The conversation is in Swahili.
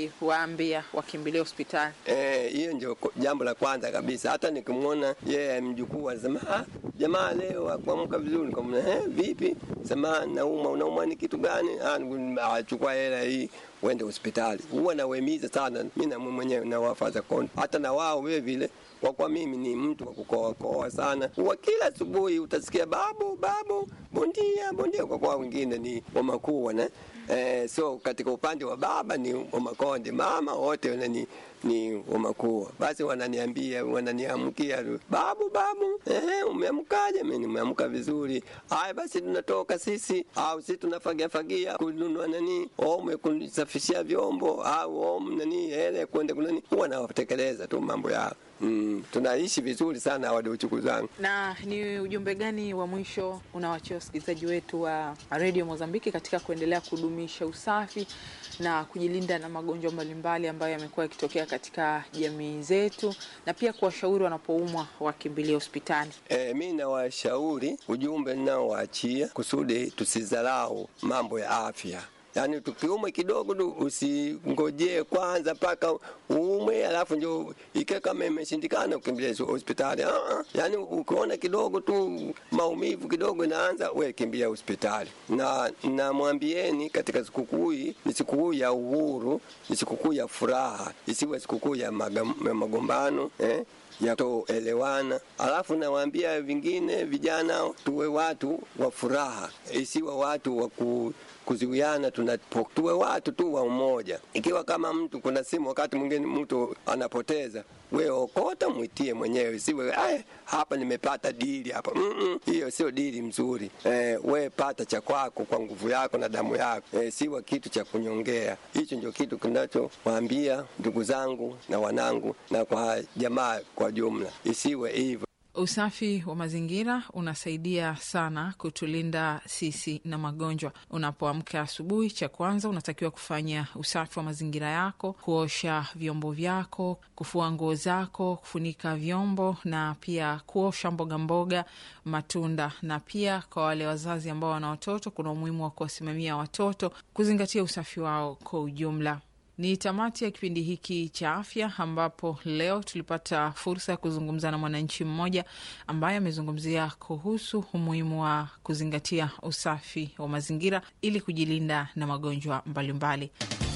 ukiwaambia wakimbilia hospitali? Eh, hiyo ndio ko- jambo la kwanza kabisa. Hata nikimwona yeye mjukuu anasema ah, jamaa leo akuamka vizuri, nikamwona eh, vipi? Sema nauma, unauma ni kitu gani? Ah, niku- ah, chukua hela hii uende hospitali. Huwa nawahimiza sana mimi na mwenyewe na wafaza kondo, hata na wao vile vile kwa kuwa mimi ni mtu wa kukoa koa sana, huwa kila asubuhi utasikia babu babu, bondia bondia, kwa kuwa wengine ni wamakuwa ne Eh, so katika upande wa baba ni Wamakonde, mama wote wana ni, ni Wamakuwa. Basi wananiambia wananiamkia, babu babu, eh, umeamkaje? Mimi nimeamka vizuri. Haya basi, tunatoka sisi au sisi tunafagia fagia kununua nani, au kusafishia vyombo au au nani hele kwenda kunani, huwa nawatekeleza tu mambo yao. Mm, tunaishi vizuri sana wadochuku zangu. Na ni ujumbe gani wa mwisho unawachia wasikilizaji wetu wa redio Mozambiki katika kuendelea kudumisha usafi na kujilinda na magonjwa mbalimbali ambayo yamekuwa yakitokea katika jamii zetu, na pia kuwashauri wanapoumwa wakimbilia hospitali? E, mi nawashauri ujumbe ninaowaachia kusudi tusidharau mambo ya afya. Yaani tukiumwe kidogo tu usingojee kwanza mpaka uumwe alafu ndio ike kama imeshindikana ukimbilia hospitali. Ah, ah. Yaani ukiona kidogo tu maumivu kidogo inaanza, we kimbia hospitali. Na namwambieni katika sikukuu hii ni sikukuu ya uhuru, ni sikukuu ya furaha, isiwe sikukuu ya magam- ya magombano eh? ya kutoelewana. Alafu nawaambia vingine vijana, tuwe watu wa furaha, isiwe watu wa ku kuziwiana tunapo, tuwe watu tu wa umoja. Ikiwa kama mtu kuna simu, wakati mwingine mtu anapoteza, we okota mwitie mwenyewe, isiwe "Ai, hapa nimepata dili hapa. Mm-mm, hiyo sio dili mzuri. Eh, we pata cha kwako kwa nguvu yako na damu yako, eh, siwa kitu cha kunyongea. Hicho ndio kitu kinachowaambia ndugu zangu na wanangu na kwa jamaa kwa jumla, isiwe hivyo. Usafi wa mazingira unasaidia sana kutulinda sisi na magonjwa. Unapoamka asubuhi, cha kwanza unatakiwa kufanya usafi wa mazingira yako, kuosha vyombo vyako, kufua nguo zako, kufunika vyombo na pia kuosha mboga mboga, matunda. Na pia kwa wale wazazi ambao wana watoto, kuna umuhimu wa kuwasimamia watoto, kuzingatia usafi wao kwa ujumla. Ni tamati ya kipindi hiki cha afya, ambapo leo tulipata fursa ya kuzungumza na mwananchi mmoja ambaye amezungumzia kuhusu umuhimu wa kuzingatia usafi wa mazingira ili kujilinda na magonjwa mbalimbali mbali.